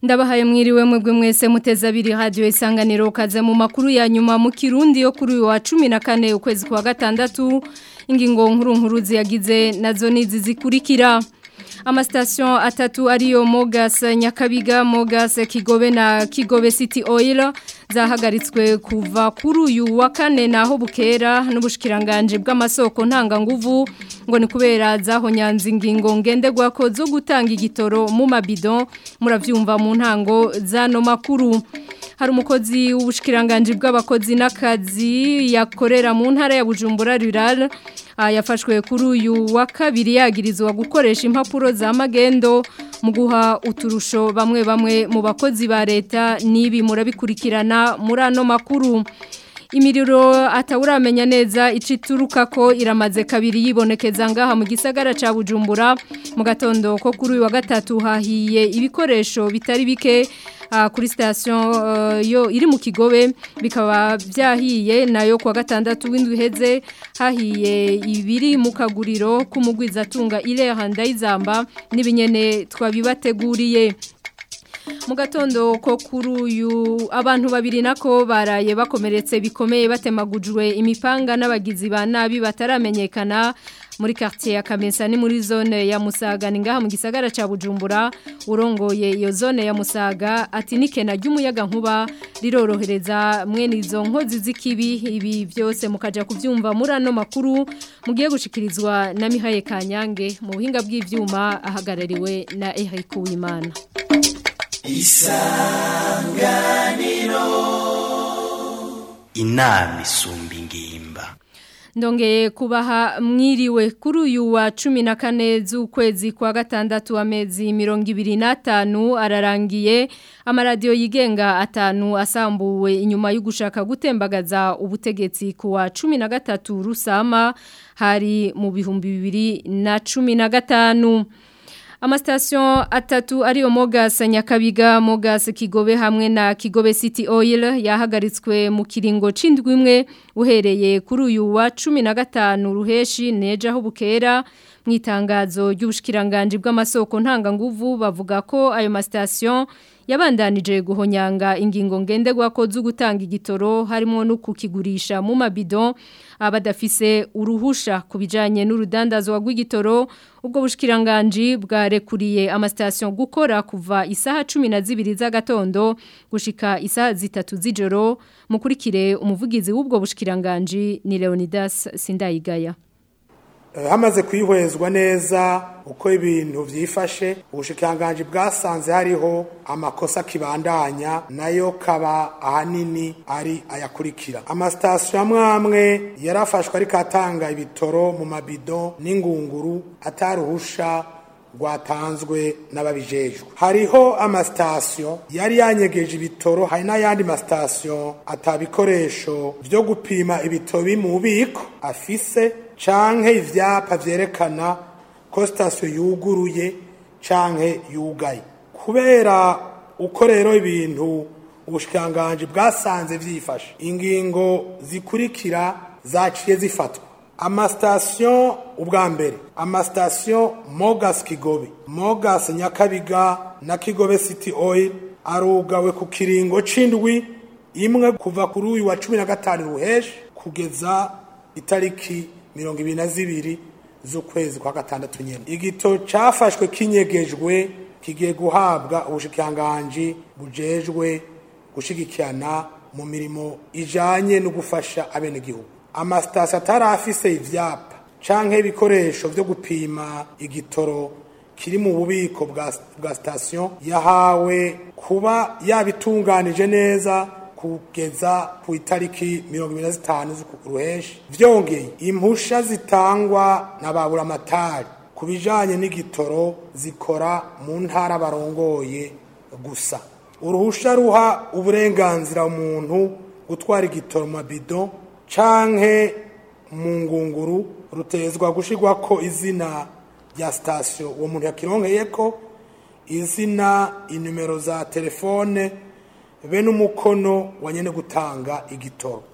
ndabahaye mwiriwe mwebwe mwese muteze abiri radio isanganiro kaze mu makuru ya nyuma mu Kirundi yo kuri uyu wa 14 ukwezi kwa gatandatu ingingo nkuru nkuru ziyagize nazo nizi zikurikira amastation atatu ariyo Mogas Nyakabiga Mogas Kigobe na Kigobe City Oil zahagaritswe kuva kuri uyu wa kane naho bukera n'ubushikiranganje bw'amasoko ntanga nguvu ngo ni kubera zahonyanze ingingo ngenderwako zo gutanga igitoro mu mabido muravyumva mu ntango zano makuru hari umukozi w'ubushikiranganje bw'abakozi n'akazi yakorera mu ntara ya Bujumbura Rural yafashwe kuri uyu wa kabiri yagirizwa gukoresha impapuro za magendo mu guha uturusho bamwe bamwe mu bakozi ba leta n'ibi murabikurikirana muri ano makuru imiriro atawuramenya neza icituruka ko iramaze kabiri yibonekeza ngaha mu gisagara ca Bujumbura mu gatondo ko kuri uyu wa gatatu hahiye ibikoresho bitari bike kuri station yo iri mu kigobe bikaba byahiye nayo kwa gatandatu w'indwi heze hahiye ibiri mu kaguriro k'umugwiza atunga ireha ndayizamba n'ibinyene twabibateguriye mu gatondo ko kuri uyu abantu babiri nako baraye bakomeretse bikomeye batemagujwe imipanga n'abagizi ba nabi bataramenyekana muri quartier ya Kamensa ni muri zone ya Musaga ni ngaha mu gisagara ca Bujumbura urongoye iyo zone ya Musaga ati nikena ry'umuyaga nkuba rirorohereza mwene izo nkozi z'ikibi ibi byose mukaja kuvyumva muri ano makuru mugiye gushikirizwa na Mihaye Kanyange mu buhinga bw'ivyuma ahagarariwe na Eric Uwimana isanganiro inama isumba ingimba ndongeye kubaha mwiriwe kuri uyu wa cumi na kane z'ukwezi kwa gatandatu amezi mirongo ibiri n'atanu ararangiye amaradiyo yigenga atanu asambuwe inyuma yo gushaka gutembagaza ubutegetsi ku wa cumi na gatatu rusama hari mu bihumbi bibiri na cumi na gatanu Amastation atatu ariyo Mogas Nyakabiga Mogas Kigobe hamwe na Kigobe City Oil yahagaritswe mu kiringo cindwi imwe uhereye kuri uyu wa 15 ruheshi neja ho bukera mwitangazo ry'ubushikiranganje bw'amasoko ntanga nguvu bavuga ko ayo mastation yabandanije guhonyanga ingingo ngenderwa ko zo gutanga igitoro harimo no kukigurisha mu mabido abadafise uruhusha kubijanye n'urudandazwa rw'igitoro ubwo bushikiranganje bwarekuriye amastation gukora kuva isaha 12 z'agatondo gushika isaha zitatu z'ijoro mukurikire umuvugizi w'ubwo bushikiranganje ni Leonidas Sindayigaya hamaze kwihwezwa neza uko ibintu byifashe ubushikanganje bwasanze hariho amakosa kibandanya nayo kaba ahanini ari ayakurikira amasitasiyo amwe amwe yarafashwe ariko atanga ibitoro mu mabido n'ingunguru ataruhusha rwatanzwe n'ababijejwe hariho amasitasiyo yari yanyegeje ibitoro hari n'ayandi masitasiyo atabikoresho byo gupima ibitoro mu bubiko afise canke ivyapa vyerekana ko sitasiyo yuguruye canke yugaye kubera uko rero ibintu ubushikanganje bwasanze vyifashe ingingo zikurikira zaciye zifatwa amasitasiyo ubwa mbere amasitasiyo mogas kigobe mogas nyakabiga na kigobe city oil arugawe ku kiringo c'indwi imwe kuva kuri uyu wa cumi na gatanu ruheshi kugeza itariki mirongo ibiri na zibiri z'ukwezi kwa gatandatu nyene igito cafashwe kinyegejwe kigiye guhabwa ubushikiranganji bujejwe gushigikirana mu mirimo ijanye no gufasha abenegihugu amasitasiyo atari afise ivyapa canke ibikoresho vyo gupima igitoro kiri mu bubiko bwa sitasiyo yahawe kuba yabitunganije neza kugeza ku itariki mirongo ibiri na zitanu z'uruheshi vyongeye impusha zitangwa na baburamatari ku bijanye n'igitoro zikora mu ntara barongoye gusa uruhusha ruha uburenganzira umuntu gutwara igitoro mu mabido canke mu ngunguru rutezwa gushirwako izina rya sitasiyo uwo muntu yakironkeyeko izina inimero za telefone be n'umukono wa nyene gutanga igitoro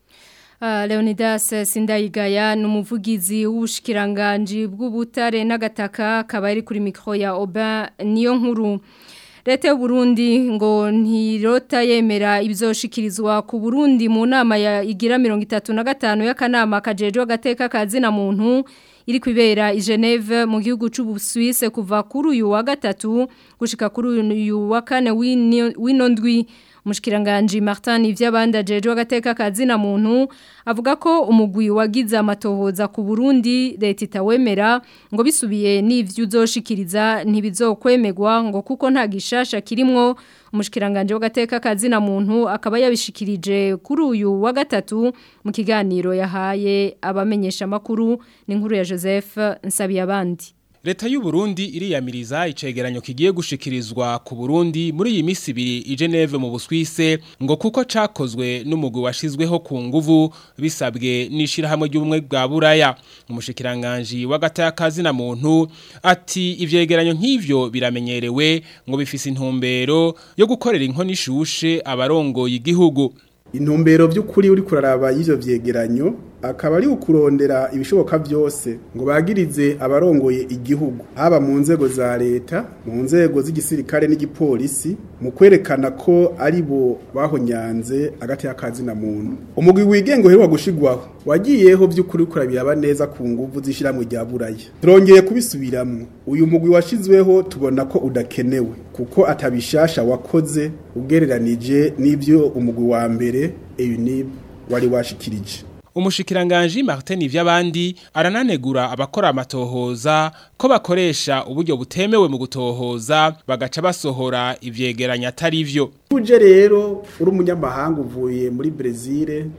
Uh, Leonidas Sindayigaya numuvugizi w'ubushikiranganje bw'ubutare n'agataka akaba ari kuri mikro ya Oba niyo nkuru leta y'u Burundi ngo ntirota yemera ibizoshikirizwa ku Burundi mu nama ya igira 35 y'akanama kajeje agateka kazina muntu iri kwibera i Geneve mu gihugu c'u Suisse kuva kuri uyu wa gatatu gushika kuri uyu wa kane w'inondwi Mushkiranganji Martin ivy'abanda jeje agateka kazina muntu avuga ko umugwi wagize amatohoza ku Burundi leta itawemera ngo bisubiye n'ivyo uzoshikiriza ntibizokwemerwa ngo kuko nta gishasha kirimwo umushikiranganje w'agateka kazina muntu akaba yabishikirije kuri uyu wa gatatu mu kiganiro yahaye abamenyesha makuru n'inkuru ya Joseph Nsabiyabandi Leta y'u Burundi iriyamiriza icegeranyo kigiye gushikirizwa ku Burundi muri iyi misi ibiri i Geneve mu Buswise ngo kuko cakozwe n'umugwi washizweho ku nguvu bisabwe nishira hamwe ry'ubumwe bwa Buraya umushikiranganje w'agatakazi na muntu ati ivyegeranyo nk'ivyo biramenyerewe ngo bifise intumbero yo gukorera inkoni ishushe abarongoye igihugu intumbero by'ukuri uri kuraraba y'ivyo vyegeranyo akaba ari ukurondera ibishoboka byose ngo bagirize abarongoye igihugu haba mu nzego za leta mu nzego z'igisirikare n'igipolisi mu kwerekana ko ari bo bahonyanze agati y'akazi na muntu umugwi wigenga uheruka gushigwaho wagiyeho by'ukuri kurabiraba neza ku nguvu z'ishyirahamwe rya buraya turongeye kubisubiramwo uyu mugwi washizweho tubona ko udakenewe kuko atabishasha wakoze ugereranije n'ibyo umugwi wa mbere EUNIB wari washikirije Umushikiranganji Martin ivy'abandi arananegura abakora amatohoza ko bakoresha uburyo butemewe mu gutohoza bagaca basohora ivyegeranya atari vyo. Uje rero uri umunyamahanga uvuye muri Brazil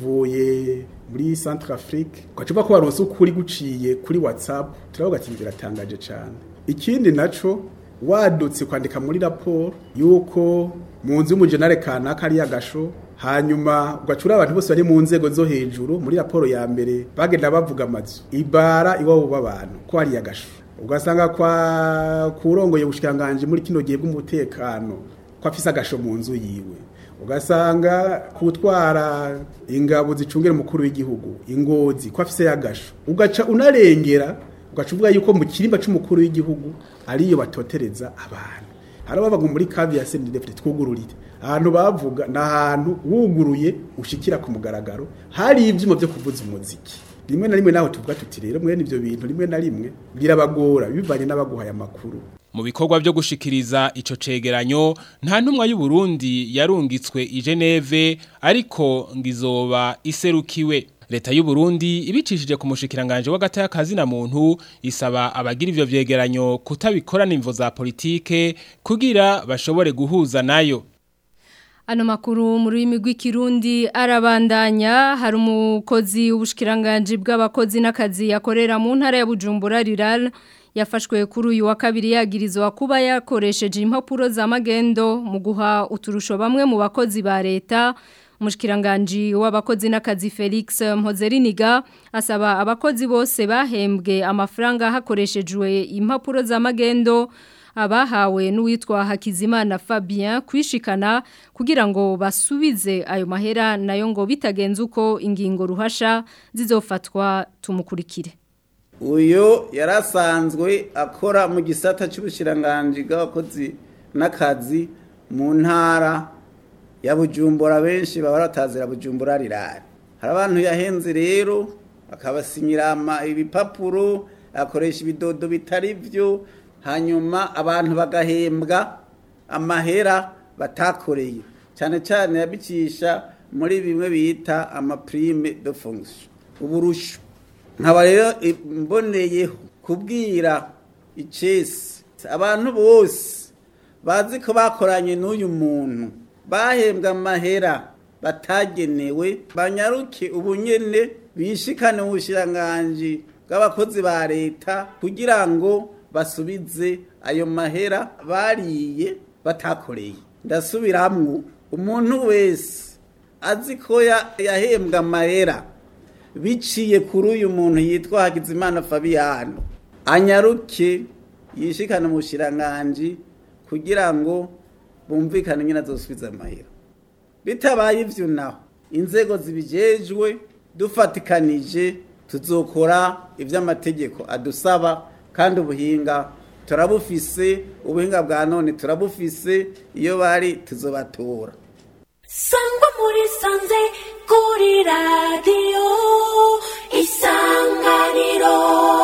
uvuye muri Centrafrique ugacuba ko baronse ukuri guciye kuri WhatsApp turavuga ati biratangaje cyane. Ikindi naco wadutse kwandika muri raporo yuko mu nzu y'umujenare kanaka ari yagasho hanyuma ugacura abantu bose bari mu nzego zo hejuru muri raporo ya mbere bagenda bavuga amazu ibara iwabo b'abantu ko hari yagasho ugasanga kwa kurongoye ubushikanganje muri kino gihe bw'umutekano ko afise agasho mu nzu yiwe ugasanga kutwara ingabo zicungera umukuru w'igihugu ingozi ko afise yagasho ugaca unarengera ugaca uvuga yuko mu kirimba c'umukuru w'igihugu ariyo batotereza abantu harababaga muri kavi ya senidefite twugururire ahantu bavuga ni ahantu wuguruye ushikira ku mugaragaro hari ibyuma byo kuvuza umuziki rimwe na rimwe naho tuvuga tuti rero mwene ibyo bintu rimwe na rimwe birabagora bivanye n'abaguhaye amakuru mu bikorwa byo gushikiriza ico cegeranyo nta ntumwa y'u Burundi yarungitswe i Geneve ariko ngizoba iserukiwe Leta y'u Burundi ibicishije ku mushikiranganje w'agataya kazi na muntu isaba abagira ivyo vyegeranyo kutabikorana imvo za politike kugira bashobore guhuza nayo Ano makuru mu rurimi rw'ikirundi arabandanya hari umukozi w'ubushikiranganje bw'abakozi n'akazi yakorera mu ntara ya Bujumbura Rural yafashwe kuri uyu wa kabiri yagirizwa kuba yakoresheje impapuro za magendo mu guha uturusho bamwe mu bakozi ba leta Mushkiranganji w'abakozi n'akazi Felix Mpozeriniga asaba abakozi bose bahembwe amafaranga hakoreshejwe impapuro za magendo abahawe n'uwitwa Hakizimana Fabien kwishikana kugira ngo basubize ayo mahera nayo ngo bitagenze uko ingingo ruhasha zizofatwa tumukurikire uyo yarasanzwe akora mu gisata cy'ubushiranganje bw'abakozi n'akazi mu ntara ya bujumbura benshi baba baratazira bujumbura rirari hari abantu yahenze rero akabasinyira ibipapuro akoresha ibidodo bitari byo hanyuma abantu bagahembwa amahera batakoreye cyane cyane yabicisha muri bimwe bita amaprime de fonction uburusho nkaba rero mboneyeho kubwira icesi abantu bose bazi ko bakoranye n'uyu muntu bahembwa amahera batagenewe banyaruke ubunyene bishikane mu bushiranganji bw'abakozi ba leta kugira ngo basubize ayo mahera bariye batakoreye ndasubiramwo umuntu wese azi ko yahembwa amahera biciye kuri uyu muntu yitwa Hakizimana Fabiano anyaruke yishikane mu bushiranganji kugira ngo bumvikane nyine azosubiza amahera bitabaye ivyo naho inzego zibijejwe dufatikanije tuzokora ivy'amategeko adusaba kandi ubuhinga turabufise ubuhinga bwa none turabufise iyo bari tuzobatora sangwa muri sanze kuri radiyo isanganiro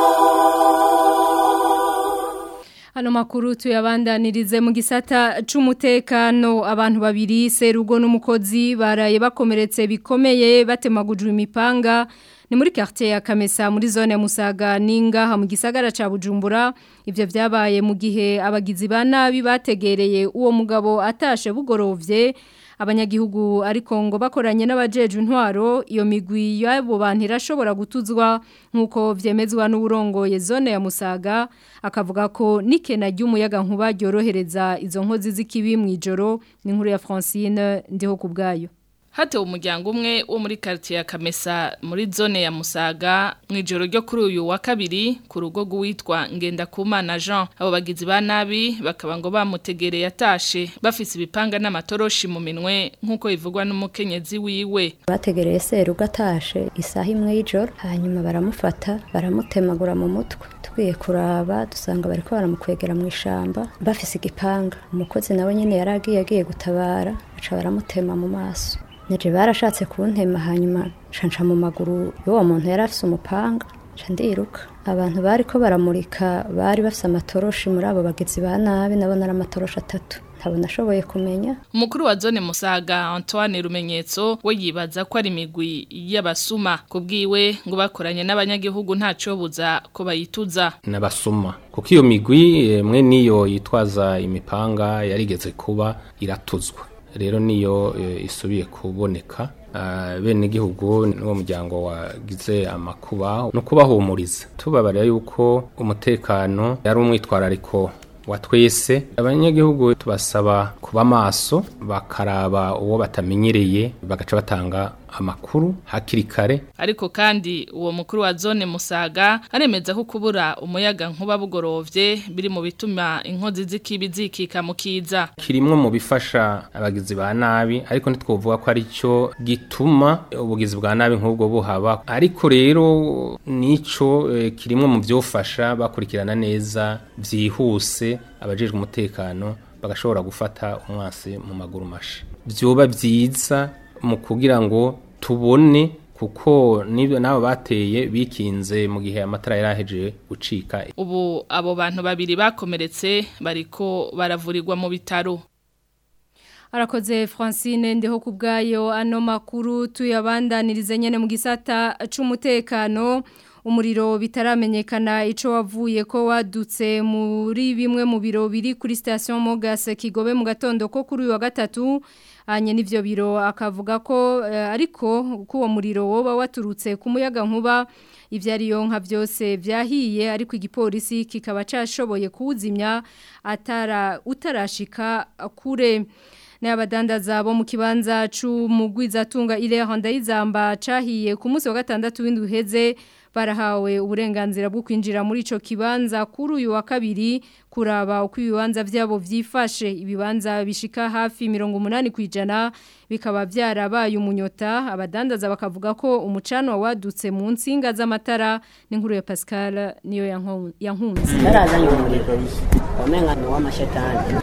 Hano makuru tuyabandanirize mu gisata c'umutekano abantu babiri serugo n'umukozi baraye bakomeretse bikomeye batemagujwe imipanga ni muri quartier ya Kamesa muri zone ya Musaga ninga mu gisagara ca Bujumbura ivyo vyabaye mu gihe abagizi ba nabi bategereye uwo mugabo atashe bugorovye abanyagihugu ariko ngo bakoranye n'abajeje intwaro iyo migwi yabo bantu irashobora gutuzwa nkuko vyemezwa n'uburongoye zone ya Musaga akavuga ko nikena ry'umuyaga nkuba ryorohereza izo nkozi z'ikibi mu ijoro ni nkuru ya Francine ndiho kubgayo Hatewe umuryango umwe wo muri quartier ya Kamesa muri zone ya Musaga mu ijoro ryo kuri uyu wa kabiri ku rugo rwitwa Ngendakumana Jean abo bagizi ba nabi bakaba ngo bamutegereye atashe bafise ibipanga n'amatoroshi mu minwe nkuko bivugwa n'umukenyezi wiwe bategereye serugo atashe isaha imwe y'ijoro hanyuma baramufata baramutemagura mu mutwe tugiye kuraba dusanga bariko baramukwegera mu ishamba bafise igipanga umukozi nawe nyene yaragiye agiye gutabara baca baramutema mu maso Nije barashatse kuntema hanyuma canca mu maguru y'uwo muntu yari afise umupanga ca ndiruka abantu bariko baramurika bari bafise amatoroshi muri abo bagizi ba nabi nabona ari amatoroshi atatu ntabwo nashoboye kumenya umukuru wa zone Musaga Antoine Rumenyetso we yibaza ko ari imigwi y'abasuma kubwiwe ngo bakoranye n'abanyagihugu ntaco buza ko bayituza n'abasuma kuko iyo migwi mwe niyo yitwaza imipanga yarigeze kuba iratuzwa rero niyo isubiye kuboneka bene igihugu n'uwo muryango wagize amakuba no kubahumuriza tubabarira yuko umutekano yari umwitwarariko wa twese abanyagihugu tubasaba kuba maso bakaraba uwo batamenyereye bagaca batanga amakuru hakiri kare ariko kandi uwo mukuru wa zone Musaga aremeza ko kubura umuyaga nkuba bugorovye biri mu bituma inkozi z'ikibi zikika mu kiza kirimwe mu bifasha abagizi ba nabi ariko ntitwovuga ko ari cyo gituma ubugizi bwa nabi nk'ubwo buhaba ariko rero nico e, kirimwe mu byofasha bakurikirana neza byihuse abajejwe umutekano bagashobora gufata umwasi mu maguru masha byoba byiza mu kugira ngo tubone kuko nibyo nabo bateye bikinze mu gihe amatara yaraheje gucika ubu abo bantu babiri bakomeretse bariko baravurirwa mu bitaro Arakoze Francine ndeho kubgayo ano makuru tuyabandanirize nyene mu gisata c'umutekano umuriro bitaramenyekana ico wavuye ko wadutse muri bimwe mu biro biri kuri station Mogas Kigobe mu gatondo ko kuri wa gatatu anye n'ivyo biro akavuga ko uh, ariko ko uwo muriro woba waturutse ku muyaga nkuba ivyariyo nka byose vyahiye ariko igipolisi kikaba cashoboye kuwuzimya atara utarashika kure n'abadandaza bo mu kibanza c'umugwizatunga ile Hondayizamba cahiye ku munsi wa gatandatu w'indwi uheze barahawe uburenganzira bwo kwinjira muri ico kibanza kuri uyu wa kabiri kuraba uko ibibanza vyabo vyifashe ibibanza bishika hafi 80 kwijana bikaba byarabaye umunyota abadandaza bakavuga ko umucano wadutse mu nsinga z'amatara n'inkuru ya Pascal niyo yankunze barazanye umuriro wamenga ni w'amashetani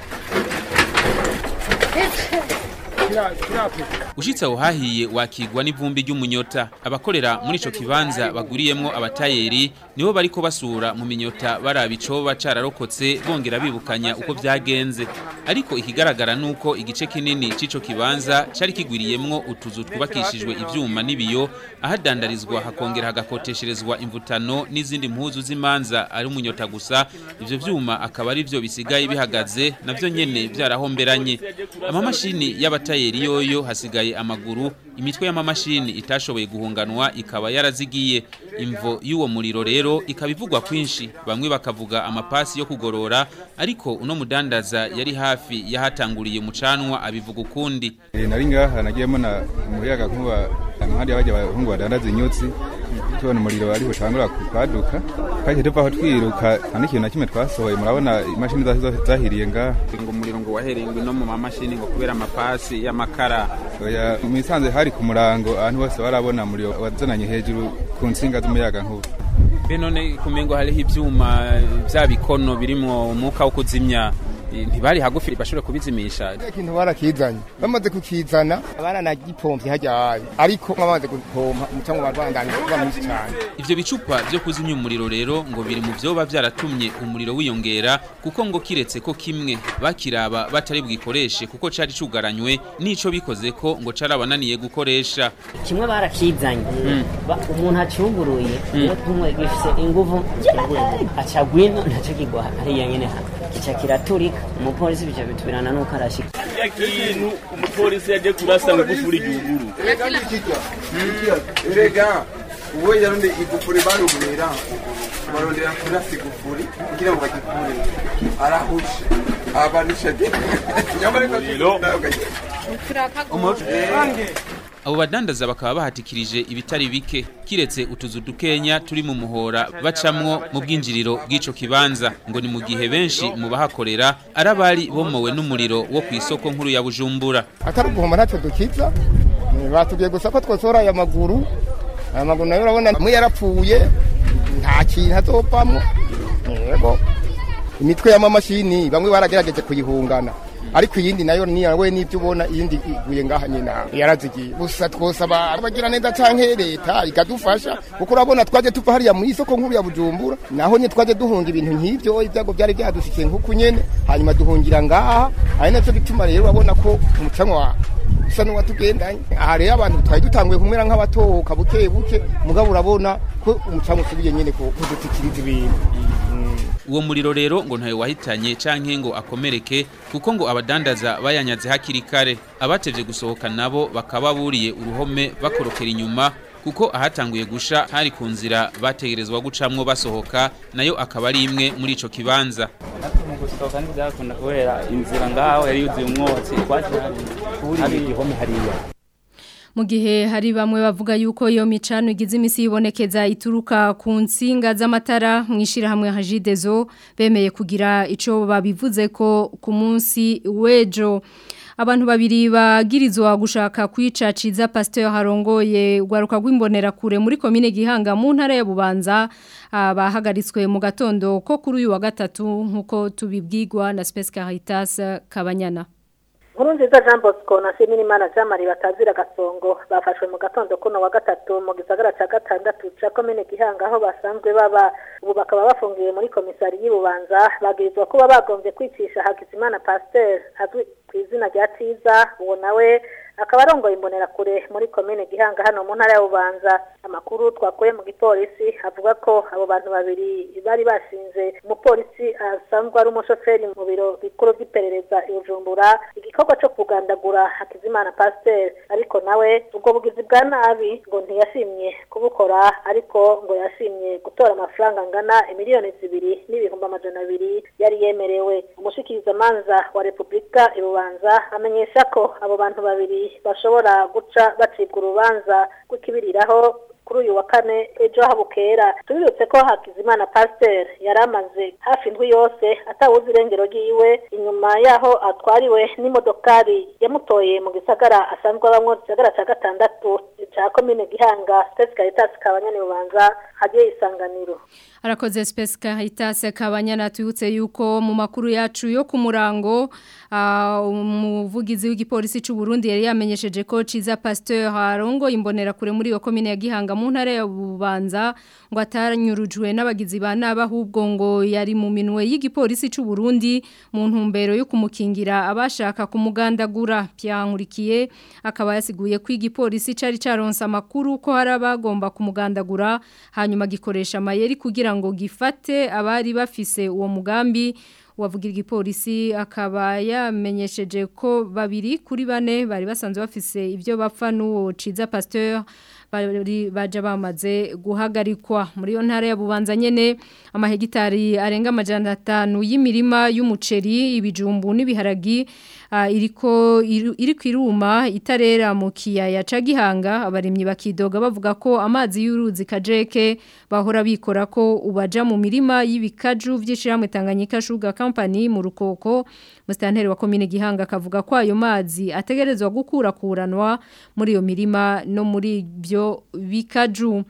Ushitse aho hahiye wakigwa n'ivumbi ry'umunyota abakorera muri ico kibanza baguriyemwo abatayeri nibo bariko basura mu minyota baraba icoba cararokotse bongera bibukanya uko vyagenze ariko ikigaragara nuko igice kinini c'ico kibanza cari kigwiriyemwo utuzu twubakishijwe ivyuma n'ibiyo ahadandarizwa hakongera hagakotesherezwa imvutano n'izindi mpuzu z'imanza ari umunyota gusa ivyo vyuma akaba ari vyo bisigaye bihagaze navyo nyene vyarahomberanye amamashini y'abatayeri yoyo hasigaye amaguru imitwe y'amamashini itashoboye guhunganwa ikaba yarazigiye imvo y'uwo muriro rero ikaba ivugwa kwinshi bamwe bakavuga amapasi yo kugorora ariko uno mudandaza yari hafi yahatanguriye mucanwa abivuga ukundi e, nari ngaha nagiyemo na umuyaga nkuba impande y'abajya abahungu badandaza inyutsi tubona umuriro ariho utangura kwaduka kandi tuva aho twiruka nta n'ikintu na kimwe twasohoye murabona imashini zahiriye ngaha ngo umuriro ngo waherengwe no mu mamashini ngo kubera amapasi y'amakara oya mu isanze hari ku murango ahantu hose barabona umuriro wazananye hejuru ku nsinga z'umuyaga nkuba be none kumengo hariho ivyuma vya bikono birimwo umwuka wo kuzimya eh, ntibari hagufi bashobora kubizimisha ikintu barakizanye bamaze kukizana baranagipompye hajyaye ariko bamaze gupompa umucango barwandanye kuba mwinshi cyane ivyo bicupa vyo kuzimya umuriro rero ngo biri mu vyoba vyaratumye umuriro wiyongera kuko ngo kiretse ko kimwe bakiraba batari bwikoreshe kuko cari cugaranywe n'ico bikoze ko ngo carabananiye gukoresha kimwe barakizanye Ba- umuntu acuguruye iyo tumwe gifise inguvu aca gwino ntaco kigwa hariya nyene ha kica kiraturika umupolisi bica bitubirana nuko arashika ya kintu umupolisi yaje kurasa ngo igufuri igihugu erega uwo yarundi igufuri barugurira barondera kurasa igufuri kugira ngo bagikure arahushe abanisha nyamara abo badandaza bakaba bahatikirije ibitari bike kiretse utuzu dukenya turi mu muhora bacamwo mu bwinjiriro bw'ico kibanza ngo ni mu gihe benshi mu bahakorera ari abari bomowe n'umuriro wo ku isoko nkuru ya bujumbura atari uguhoma ntacyo dukiza Eh, batubwiye gusa ko twosohora aya maguru aya maguru nayo urabona amwe yarapfuye nta kintu azopamwo yego imitwe y'amamashini bamwe baragerageje kuyihungana ariko iyindi nayo ni we n'ibyo ubona iyindi iguye ngaha nyina yarazigiye gusa twosaba abagira neza canke leta ikadufasha kuko urabona twaje tuva hariya mu isoko nkuru ya bujumbura naho nye twaje duhunga ibintu nk'ivyo ibyago byari byadushikiye nk'uku nyene hanyuma duhungira ngaha ari navyo bituma rero urabona ko umucanwa usa n'uwatugendanye aha rero abantu twari dutanguye kumera nk'abatohoka buke buke mugabo urabona ko umucanwa usubiye nyene ku- kudutikiriza ibintu uwo muriro rero ngo ntayo wahitanye canke ngo akomereke kuko ngo abadandaza bayanyaze hakiri kare abatevye gusohoka nabo bakaba buriye uruhome bakorokera inyuma kuko ahatanguye gusha hari ku nzira bategerezwa gucamwo basohoka nayo akaba ari imwe muri ico kibanza mu gusohoka ntibyakunda kubera inzira ngaho yari yuzuye umwotsi twaje hari igihome hariya mu gihe hari bamwe bavuga yuko iyo micano igize imisi yibonekeza ituruka ku nsinga z'amatara mu ishyirahamwe hajidezo bemeye kugira icyo babivuze ko ku munsi w'ejo abantu babiri bagirizwa gushaka kwica ciza pasteur harongoye gwaruka rw'imbonera kure muri komine gihanga mu ntara ya bubanza ah, bahagaritswe mu gatondo ko kuri uyu wa gatatu nkuko tubibwirwa na Space Caritas Kabanyana Nkuru nziza Jean Bosco na Seminimana Jean Marie batazira gasongo bafashwe mu gatondo kuno wa gatatu mu gisagara ca gatandatu ca komine Gihanga aho basanzwe baba ubu bakaba bafungiye muri komisari y'Ibubanza bagirizwa kuba bagombye kwicisha Hakizimana Pasteur azwi ku izina rya Tiza uwo nawe akaba arongoye imbonera kure muri komine Gihanga hano mu ntara ya Bubanza amakuru twakuye mu gipolisi avuga ko abo bantu babiri bari bashinze umupolisi asanzwe ari umushoferi mu biro bikuru by'iperereza i Bujumbura igikorwa cyo kugandagura Hakizimana Pasteur ariko nawe ubwo bugizi bwa nabi ngo ntiyashimye kubukora ariko ngo yashimye gutora amafaranga angana imiliyoni zibiri n'ibihumbi amajana abiri yari yemerewe umushikirizamanza wa Repubulika ibubanza amenyesha ko abo bantu babiri bashobora guca bacibwa urubanza rw'ikibiriraho kuri uyu wa kane ejo habukera tubibutse ko Hakizimana Pasteur yari amaze hafi indwi yose atawuzi irengero ryiwe inyuma yaho atwariwe n'imodokari yamutoye mu gisagara asanzwe abamwo gisagara ca gatandatu ca komine Gihanga State Caritas kabanyani bubanza hagiye isanganiro Arakoze Space Caritas Kabanyana tuyutse yuko mu makuru yacu yo ku murango ah, umuvugizi w'igipolisi cy'u Burundi yari yamenyesheje ko Ciza Pasteur Harongo imbonera kure muri yo komine ya Gihanga mu ntara ya Bubanza ngo atanyurujwe n'abagizi ba naba ahubwo ngo yari mu minwe y'igipolisi cy'u Burundi mu ntumbero yo kumukingira abashaka kumugandagura byankurikiye akaba yasiguye ko igipolisi cari caronse amakuru ko hari abagomba kumugandagura hanyuma gikoresha amayeri kugira ngo gifate abari bafise uwo mugambi wavugira igipolisi akaba yamenyesheje ko babiri kuri bane bari basanzwe bafise ibyo bapfa n'uwo Ciza Pasteur bari baje bamaze guhagarikwa muri yo ntara ya Bubanza nyene amahegitari arenga amajana 5 y'imirima y'umuceri ibijumbu n'ibiharagi uh, iriko iru- iri kwiruma itarera mu kiyaya ca Gihanga abarimyi bakidoga bavuga ko amazi y'uruzi kajeke bahora bikora ko ubaja mu mirima y'ibikaju vy'ishiramwe Tanganyika Sugar Company mu rukoko Mustanteri wa komine Gihanga akavuga ko ayo mazi ategerezwa gukura kuranwa muri iyo mirima no muri byo bikaju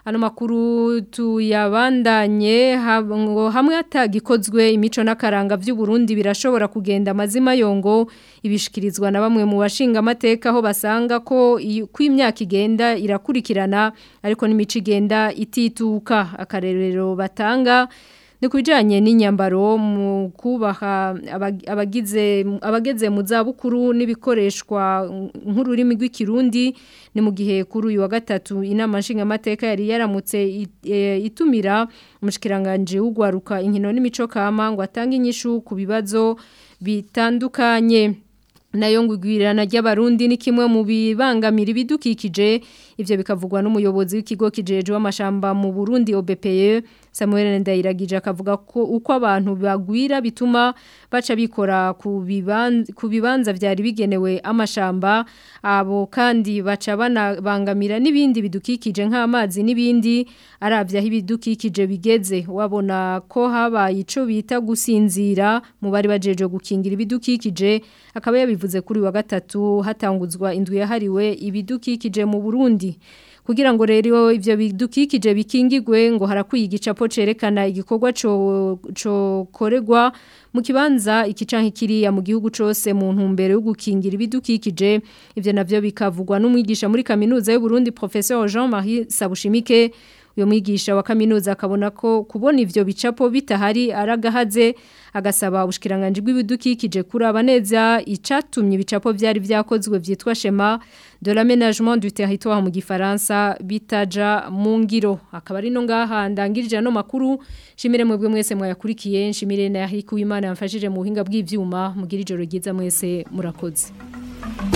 ano makuru tuyabandanye ngo hamwe hatagikozwe imico n'akaranga by'u Burundi birashobora kugenda amazima yongo ibishikirizwa na bamwe mu bashinga amateka aho basanga ko ku imyaka igenda irakurikirana ariko n'imico igenda itituka akarerero batanga ni ku bijyanye n'inyambaro mu kubaha abagize abageze mu zabukuru n'ibikoreshwa nk'ururimi rw'ikirundi ni mu gihe kuri uyu wa gatatu inama nshingamateka yari yaramutse itumira umushikiranganje w'ugwaruka inkino n'imico kama ngo atange inyishu ku bibazo bitandukanye nayo ngwigwirana ry'abarundi ni kimwe mu bibangamira ibidukikije ivyo bikavugwa n'umuyobozi w'ikigo kijeje w'amashamba mu Burundi OBPE Samuel Ndayiragije akavuga ko uko abantu bagwira bituma baca bikora ku bibanza ku bibanza vyari bigenewe amashamba abo kandi baca banabangamira n'ibindi bidukikije nk'amazi n'ibindi aravya aho ibidukikije bigeze wabona ko habaye ico bita gusinzira mu bari bajeje gukingira ibidukikije akaba yabivuze kuri wa gatatu hatanguzwa indwi yahariwe ibidukikije mu Burundi kugira ngo rero ivyo bidukikije bikingigwe ngo harakwiye igicapo cerekana igikorwa co co koregwa mu kibanza ikicanka kiriya mu gihugu cose mu ntumbero yo gukingira ibidukikije ivyo navyo bikavugwa n'umwigisha muri kaminuza y'u Burundi professeur Jean-Marie Sabushimike uyo mwigisha wa kaminuza akabona ko kubona ivyo bicapo bitahari aragahaze agasaba ubushikiranganje bw'ibidukikije kuraba neza icatumye ibicapo vyari vyakozwe vyitwa shema de l'aménagement du territoire mu gifaransa bitaja mu ngiro akaba ari no ngaha ndangirije no makuru shimire mwebwe mwese mwayakurikiye nshimire na Yahikuwimana yamfashije mu buhinga bw'ivyuma mugira ijoro ryiza mwese murakoze